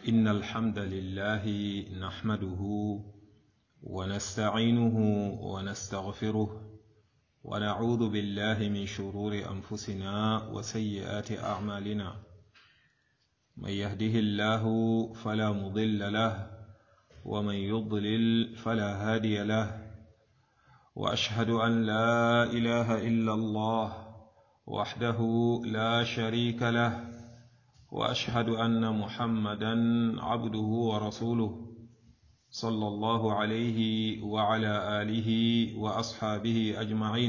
إن الحمد لله نحمده ونستعينه ونستغفره ونعوذ بالله من شرور أنفسنا وسيئات أعمالنا من يهده الله فلا مضل له ومن يضلل فلا هادي له وأشهد أن لا إله إلا الله وحده لا شريك له واشهد ان محمدا عبده ورسوله صلى الله عليه وعلى اله واصحابه اجمعين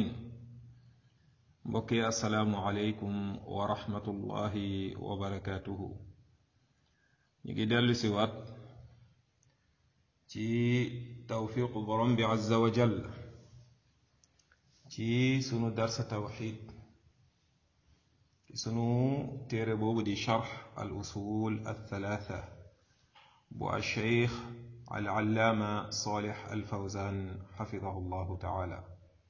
بقي السلام عليكم ورحمه الله وبركاته نيجي دلو سيوات ci tawfiqu borom bi azza wa jall ci sunu darsa tawxid sunu téere boobu di charx al usul althalatha bu alcheikh alallaama salih alfawzan xafidahu llahu taala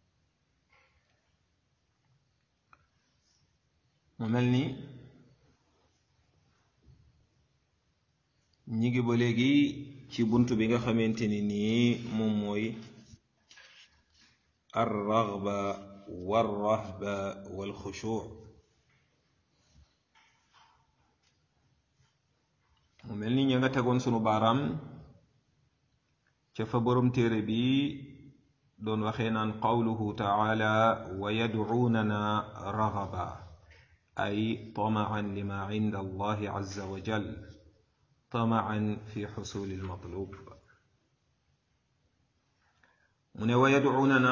mu mel ni ñi ngi ba léegi ci bunt bi nga xamante ni nii moom mooy alraghba walrahba walxushuc mu mel ni ña nga tegoon sunu baaraam ca fa borom téere bi doon waxee naan qawluhu taala wa yadcuunana raghaba ay tamaan lima inda allahi azza wa jal tamaan fi xusuli almatlub mu ne wa yadcuunana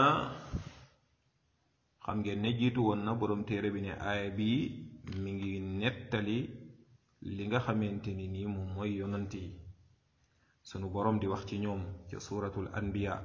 xam ngeen ne jiitu woon na borom téere bi ne aaya bi mi ngi nettali li nga xamante ni nii moom mooy yonant yi sunu boroom di wax ci ñoom ca suuratul anbiya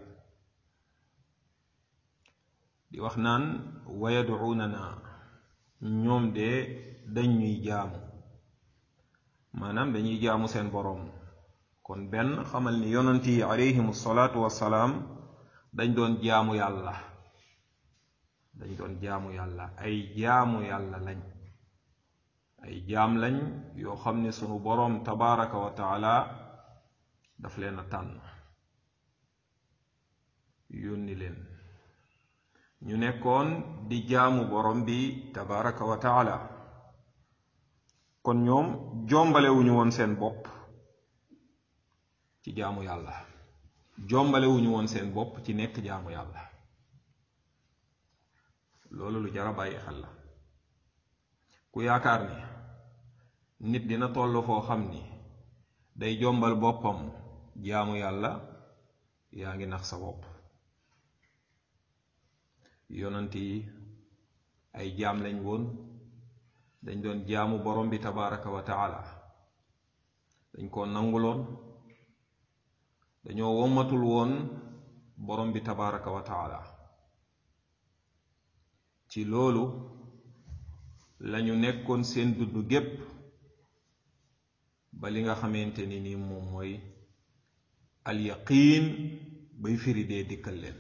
di wax naan wa yad'uunana ñoom de dañuy jaamu maanaam dañuy jaamu seen boroom kon benn xamal ni yonant yi alayhimu salaatu wassalaam dañ doon jaamu yàlla dañ doon jaamu yàlla ay jaamu yàlla lañ ay jaam lañ yoo xam ne sunu boroom tabaraka wa taala daf leen a tànn yónni leen ñu nekkoon di jaamu boroom bi tabaraka wa taala kon ñoom jombalewuñu woon seen bopp ci jaamu yàlla jombalewuñu woon seen bopp ci nekk jaamu yàlla loolu lu jara bàyyi xel la ku yaakaar ni nit dina toll foo xam ni day jombal boppam jaamu yàlla yaa ngi nax sa bopp yonant yi ay jaam lañ woon dañ doon jaamu borom bi tabaraka wa taala dañ ko nanguloon dañoo wommatul woon borom bi tabaraka wa taala ci loolu lañu nekkoon seen dudd gépp ba li nga xamante ni ni moom mooy alyaqiin bay firi dee dikkal leen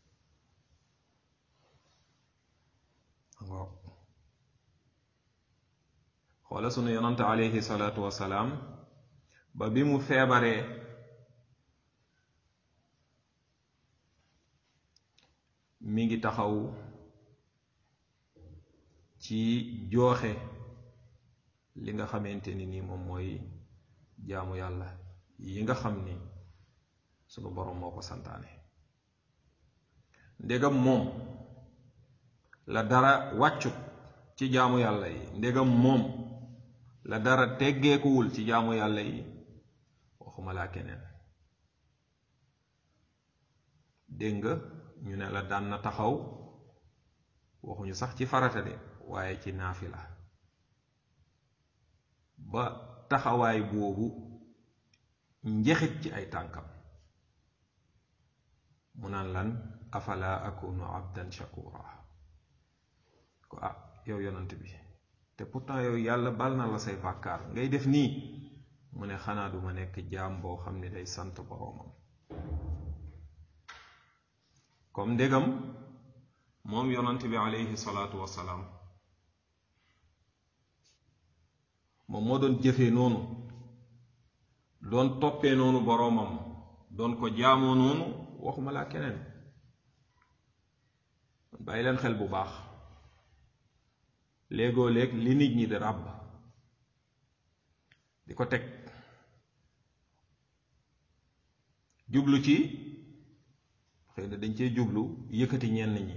xoola sunu yonante alayhi salaatu wasalaam ba bi mu feebaree mi ngi taxaw ci jooxe li nga xamante ni nii moom mooy jaamu yàlla yi nga xam ni sunu boroom moo ko santaane ndegam moom la dara wàccut ci jaamu yàlla yi ndegam moom la dara teggeekuwul ci jaamu yàlla yi waxuma laa keneen dégg nga ñu ne la daan na taxaw waxuñu sax ci farata de waaye ci naafila ba taxawaay boobu njexit ci ay tànkam mu naan lan afala akunu abdan shakura ko ah yow yonant bi te pourtant yow yàlla bal na la say bàkkaar ngay def nii mu ne xanaa duma nekk jaam boo xam ne day sant boroomam comme ndégam moom yonant bi aleyhi salaatu wassalaam moom moo doon jëfee noonu doon toppee noonu boroomam doon ko jaamoo noonu waxuma laa keneen bàyyi leen xel bu baax léegoo léeg li nit ñi di ràbb di ko teg jublu ci xëy na dañ cee jublu yëkkati ñenn ñi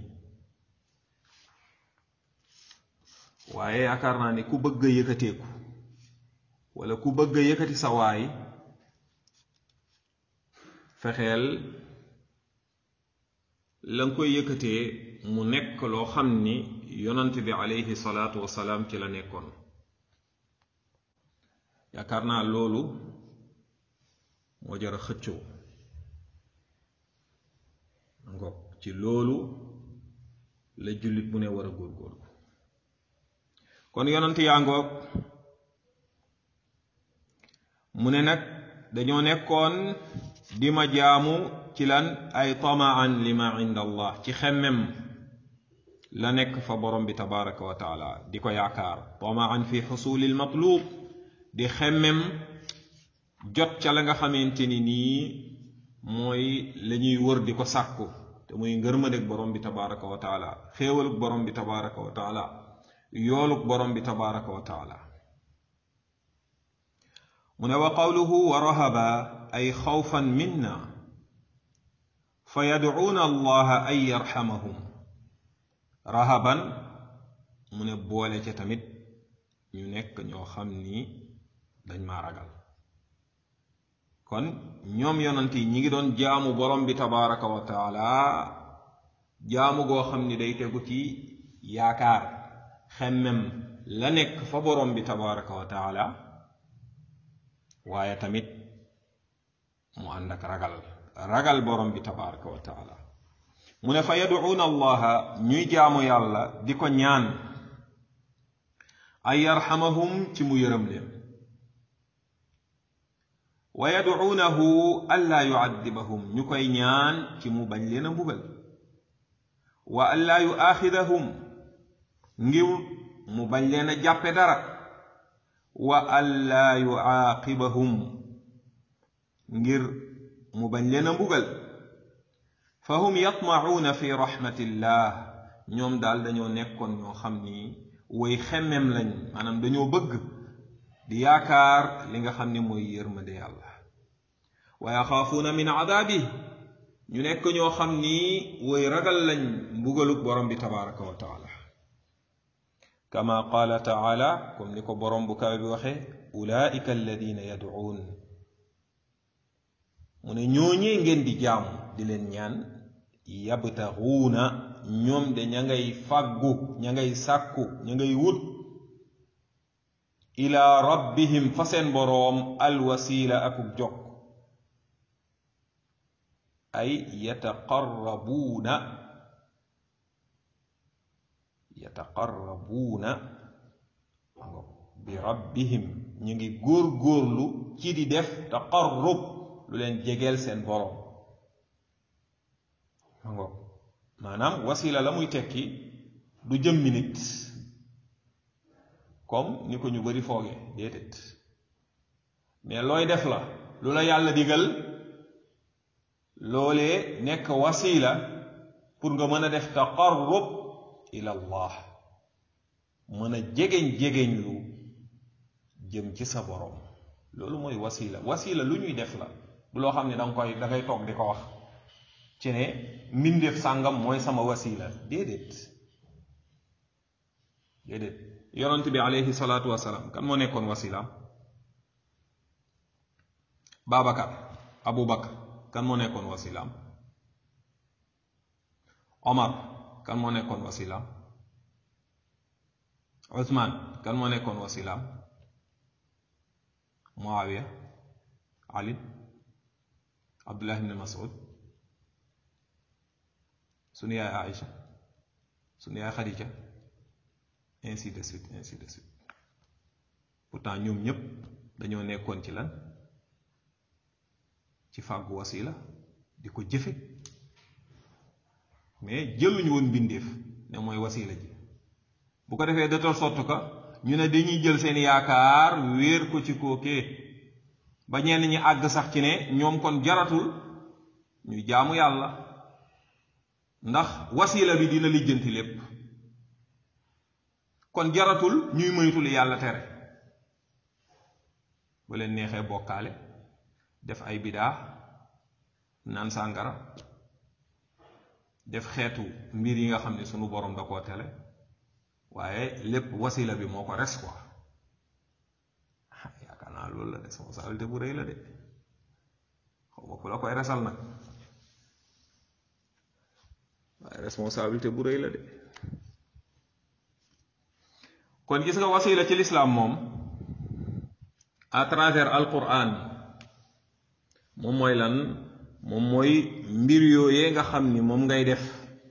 waaye yaakaar naa ni ku bëgg a yëkkateeku walla ku bëgg a yëkkati sa waay fexeel la nga koy yëkkatee mu nekk loo xam ni yonant bi aleyhi salaatu wasalaam ci la nekkoon yaakaar naa loolu moo jar a xëccoo ngoog ci loolu la jullit bu ne war a góorgóorlu kon yonant yaa ngoog mu ne nag dañoo nekkoon di ma jaamu ci lan ay tamaan li ma inda allah ci xemmem la nekk fa borom bi tabaraka wa taala di ko yaakaar tamaan fi xusuli l matlub di xemmem jot ca la nga xamante ni nii mooy la ñuy wër di ko sàkku te muy ngërmadeg borom bi tabaraka wa taala xéewalug borom bi tabaraka wa taala yoolug borom bi tabaraka wa taala mu ne wa qawluhu wa rahaba ay xawfan minna fa yadcuuna allaha an yarxamahum rahaban mu ne boole ca tamit ñu nekk ñoo xam ni dañ maa ragal kon ñoom yonant yi ñi ngi doon jaamu borom bi tabaraka wa taala jaamu goo xam ni day tegu ci yaakaar xemmem la nekk fa borom bi tabaraka wa taala waaye tamit mu ànd ak ragal ragal borom bi tabaraka wa taala mu ne fa yaduuna allaha ñuy jaamu yàlla di ko ñaan ay yarxamahum ci mu yërëm leen wa yaduunahu allaa yuaddibahum ñu koy ñaan ci mu bañ leen a mbugal wa allaa yuaaxidahum ngir mu bañ leen a jàppe dara wa allaa yuaaqibahum ngir mu bañ leen a mbugal fa hum yatmacuuna fi raxmatillah ñoom daal dañoo nekkoon ñoo xam ni way xemmem lañ maanaam dañoo bëgg di yaakaar li nga xam ni mooy yërmande yàlla wa yaxaafuuna min cadaabi ñu nekk ñoo xam ni way ragal lañ mbugaluk borom bi tabaraka wa taala kama qaala taala comme ni ko borom bu kawe bi waxe ulaika alladina yadcuun mu ne ñooñee ngeen di jaamu di leen ñaan yabtaxuuna ñoom de ña ngay fàggu ña ngay sàkku ña ngay wut ila rabbihim fa seen boroom alwasila akuk jokk ay yataqarrabuuna yataqarrabuuna bi rabbihim ñu ngi góor-góorlu ci di def taqarrub lu leen jegeel seen boroom ma ngoog maanaam wasila la muy tekki du jëmmi nit comme ni ko ñu bari fooge déedéet mais looy def la lu la yàlla digal loolee nekk wasila pour nga mën a def taqarrub ila allah mën a jegeñ-jegeñ lu jëm ci sa boroom loolu mooy wasila wasila lu ñuy def la du loo xam ne danga koy da ngay toog di ko wax ci ne mbindeef sàngam mooy sama wasila déedéet déedéet yonent bi aleyhi salaatu wasalaam kan moo nekkoon wasilaam Babacar Abu Bakar kan moo nekkoon wasilaam Omar kan moo nekkoon wasilaam Usmaan kan moo nekkoon wasilaam Muawiya Ali Abdullah ibn Mas'ud sunu yaay Aïcha sunu yaay Khadija ainsi de suite ainsi de suite pourtant ñoom ñépp dañoo nekkoon ci lan ci fàggu wasila di ko jëfe mais jëluñu woon mbindeef ne mooy wasila ji bu ko defee de telle sorte que ñu ne dañuy jël seen yaakaar wéer ko ci kookee ba ñenn ñi àgg sax ci ne ñoom kon jaratul ñuy jaamu yàlla ndax wasila bi dina lijjanti lépp kon jaratul ñuy moytu li yàlla tere bu leen neexee bokkaale def ay bidaa naan sàngara def xeetu mbir yi nga xam ne sunu borom da koo tele waaye lépp wasila bi moo ko res quoi yaakaar naa loolu la responsabilité bu rëy la de xaw ma ku la koy resal nag waaye responsabilité bu rëy la de kon gis nga wasila ci lislaam moom à travers alquran moom mooy lan moom mooy mbir yooyee nga xam ni moom ngay def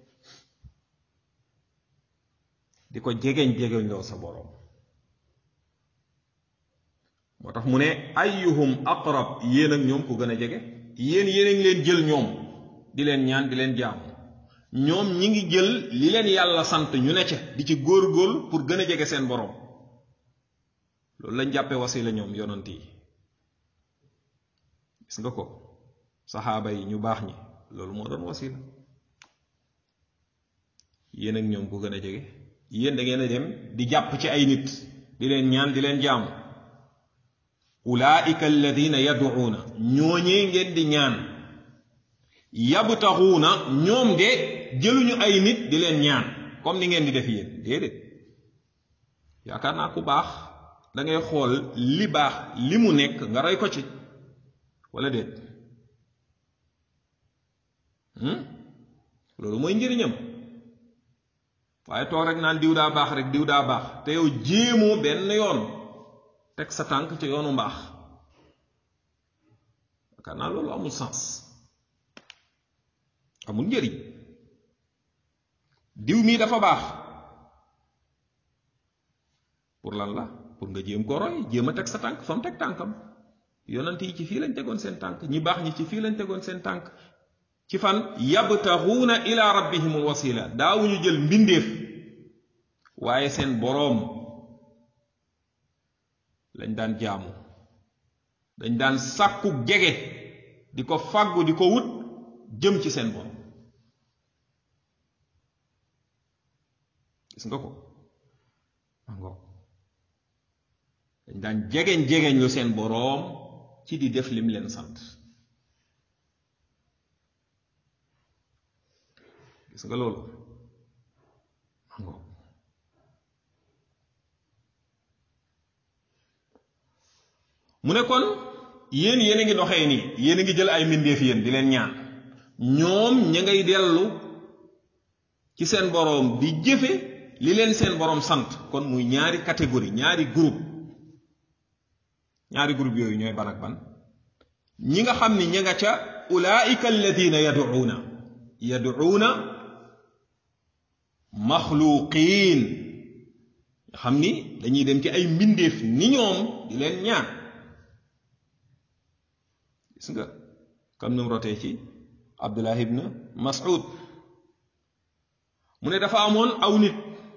di ko jegeñ jegeñ loo sa boroom moo tax mu ne ayyuhum aqrab yéen ak ñoom ku gën a jege yéen yéen a ngi leen jël ñoom di leen ñaan di leen jaamu ñoom ñi ngi jël li leen yàlla sant ñu ne ca di ci góor-góor pour gën a jege seen boroom loolu lañ jàppee wasila ñoom yonant yi gis nga ko saxaaba yi ñu baax ñi loolu moo doon wasila yéen ak ñoom ku gën a jege yéen da ngeen a dem di jàpp ci ay nit di leen ñaan di leen jaamu ulaika alladina yaduuna ñooñee ngeen di ñaan yabtaxuuna ñoom de jëluñu ay nit di leen ñaan comme ni ngeen di def yéen déedéet yaakaar naa ku baax da ngay xool li baax li mu nekk nga roy ko ci wala déet loolu mooy njëriñam waaye toog rek naan diw daa baax rek diw daa baax te yow jéemoo benn yoon teg sa tànk ci yoonu mbaax yaakaar naa loolu amul sens amul njëriñ diw mii dafa baax pour lan la pour nga jéem ko roy jéem a teg sa tànk fa mu teg tànkam yonent yi ci fii lañ tegoon seen tànk ñi baax ñi ci fii lañ tegoon seen tànk ci fan yabtaxuuna ila rabbihimul wasila daawuñu jël mbindeef waaye seen boroom lañ daan jaamu dañ daan sàkku jege di ko fàggu di ko wut jëm ci seen boroom gis nga ko angoo dañ daan jegeñ jegeñ lu seen boroom ci di def lim leen sant gis nga loolu angoo mu ne kon yéen yéen a ngi doxee nii yéen a ngi jël ay mbindeef yéen di leen ñaan ñoom ña ngay dellu ci seen boroom di jëfe li leen seen boroom sant kon muy ñaari catégorie ñaari groupe ñaari groupe yooyu ñooy ban ak ban ñi nga xam ni ña nga ca ulaika alladina yaduuna yaduuna maxluqiin nga xam ni dañuy dem ci ay mbindeef ni ñoom di leen ñaan gis nga comme nu mu rotee ci Abdullah ibn Mas'ud mu ne dafa amoon aw nit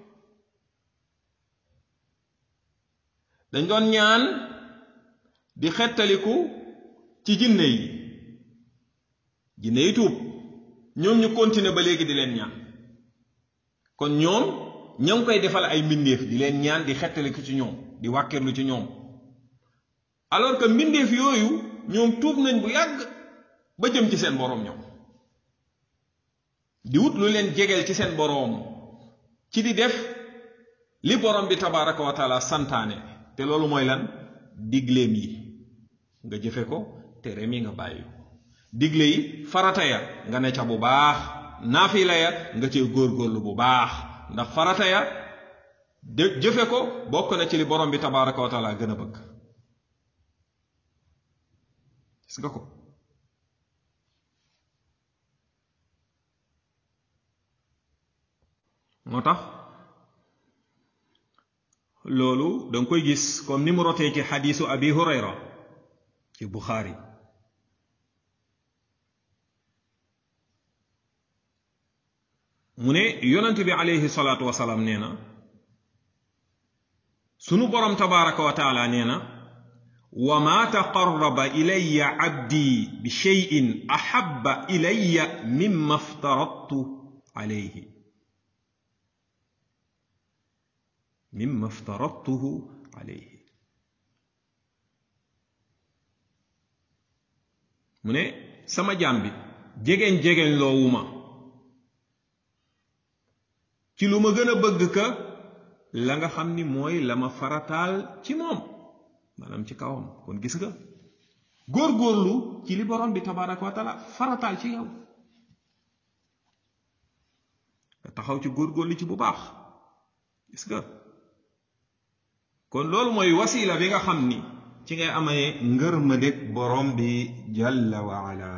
dañ doon ñaan di xettaliku ci jinne yi jinne yi tuub ñoom ñu continuer ba léegi di leen ñaan kon ñoom ña ngi koy defal ay mbindeef di leen ñaan di xettaliku ci ñoom di wàkkirlu ci ñoom alors que mbindeef yooyu ñoom tuub nañ bu yàgg ba jëm ci seen boroom ñoom di wut lu leen jegeel ci seen boroom ci di def li boroom bi tabaraka wa taala santaane te loolu mooy lan digleem yi nga jëfe ko tereem yi nga bàyyi ko digle yi farata ya nga ne ca bu baax naafila ya nga cee góorgóorlu bu baax ndax farata ya de jëfe ko bokk na ci li borom bi tabaraka wa taala gën a bëgg gis nga ko moo tax loolu danga koy gis comme ni mu rotee ci xadiisu abi hurayra ci buxaari mu ne yonent bi aleyhi salaatu wasalaam nee na sunu borom tabaraka wa taala nee na wa ma taqarraba ilayya abdi bi cheyin ahaba ilayya mimma aftaradtu alayhi mimma aftaradtuhu alayhi mu ne sama jaam bi jegeñ jegeñ loowuma ci lu ma gën a bëgg ka la nga xam ni mooy la ma farataal ci moom maanaam ci kawam kon gis nga góorgóorlu ci li borom bi tabaraka wa taala farataal ci yow nga taxaw ci góorgóorlu ci bu baax gis nga kon loolu mooy wasila bi nga xam ni ci ngay amee ngërmandeg borom bi jalla wa ala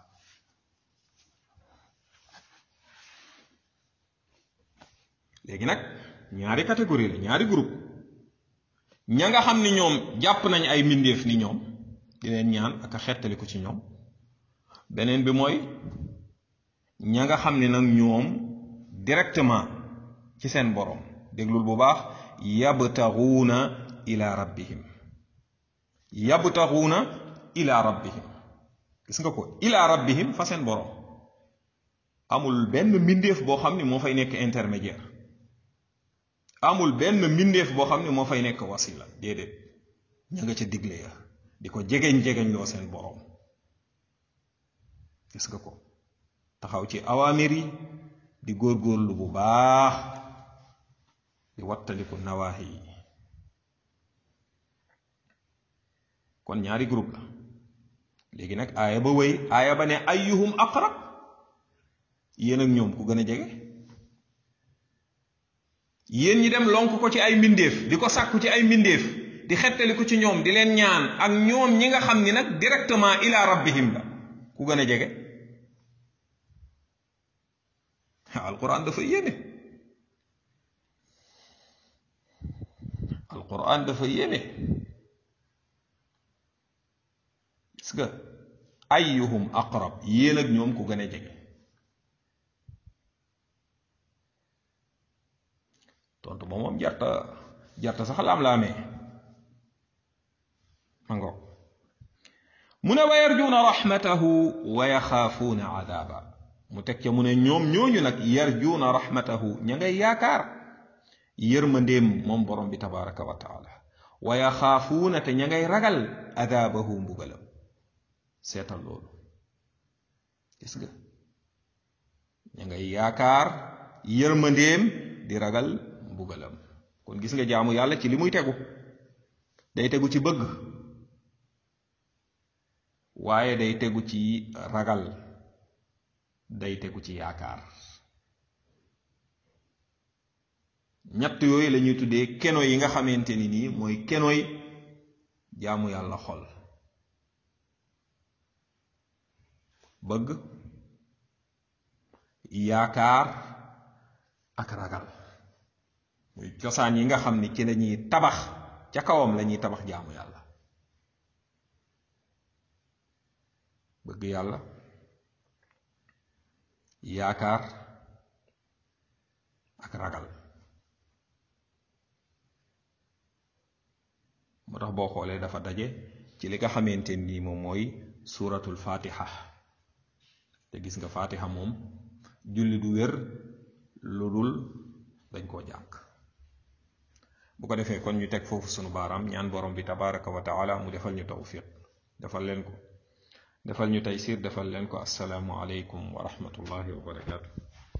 léegi nag ñaari catégorie la ñaari groupe ña nga xam ni ñoom jàpp nañ ay mbindeef ni ñoom di leen ñaan ak a xettaliku ci ñoom beneen bi mooy ña nga xam ni nag ñoom directement ci seen borom déglul bu baax yabtaxuuna ila rabbihim yabtaxuuna ila rabbihim gis nga ko ila rabbihim fa seen borom amul benn mbindeef boo xam ni moo fay nekk intermédiaire amul benn mbindeef boo xam ni moo fay nekk wasila déedéet ña nga ca digle ya di ko jegeñ jegeñ loo seen borom gis nga ko taxaw ci awaamir yi di góorgóorlu bu baax di wattaliku nawaahi yi kon ñaari groupe la léegi nag aaya ba wéy aaya ba ne ayyuhum aqrab yéen ak ñoom ku gën a jege yéen ñi dem lonk ko ci ay mbindeef di ko sàkku ci ay mbindeef di xettali ko ci ñoom di leen ñaan ak ñoom ñi nga xam ni nag directement ila rabbihim la ku gën a jege alquran dafa yéeme alquran dafa yéeme gis nga ayyuhum aqrab yéen ak ñoom ku gën a jege tontu ba moom jarta jarta sax laam-laamee ma ngo mu ne wa yarjuuna rahmatahu wa yaxaafuuna adaaba mu teg ca mu ne ñoom ñooñu nag yarjuuna rahmatahu ña ngay yaakaar yërmandeem moom borom bi tabaraka wa taala wa yaxaafuuna te ña ngay ragal adaabahu mbugalam seetal loolu gis nga ña ngay yaakaar yërmandeem di ragal mbugalam kon gis nga jaamu yàlla ci li muy tegu day tegu ci bëgg waaye day tegu ci ragal day tegu ci yaakaar ñett yooyu la ñuy tuddee keno yi nga xamante ni nii mooy kenoy jaamu yàlla xol bëgg yaakaar ak ragal muy cosaan yi nga xam ni ci lañuy tabax ca kawam lañuy tabax jaamu yàlla bëgg yàlla yaakaar ak ragal moo tax boo xoolee dafa daje ci li nga xamante nii moom mooy suuratul fatiha te gis nga fatiha moom julli du wér lu dul dañ koo jàng bu ko defee kon ñu teg foofu sunu baaraam ñaan borom bi tabaraka wa taala mu defal ñu tawfiq defal leen ko defal ñu taysir defal leen ko assalaamu aleykum wa rahmatullahi wa barakaatu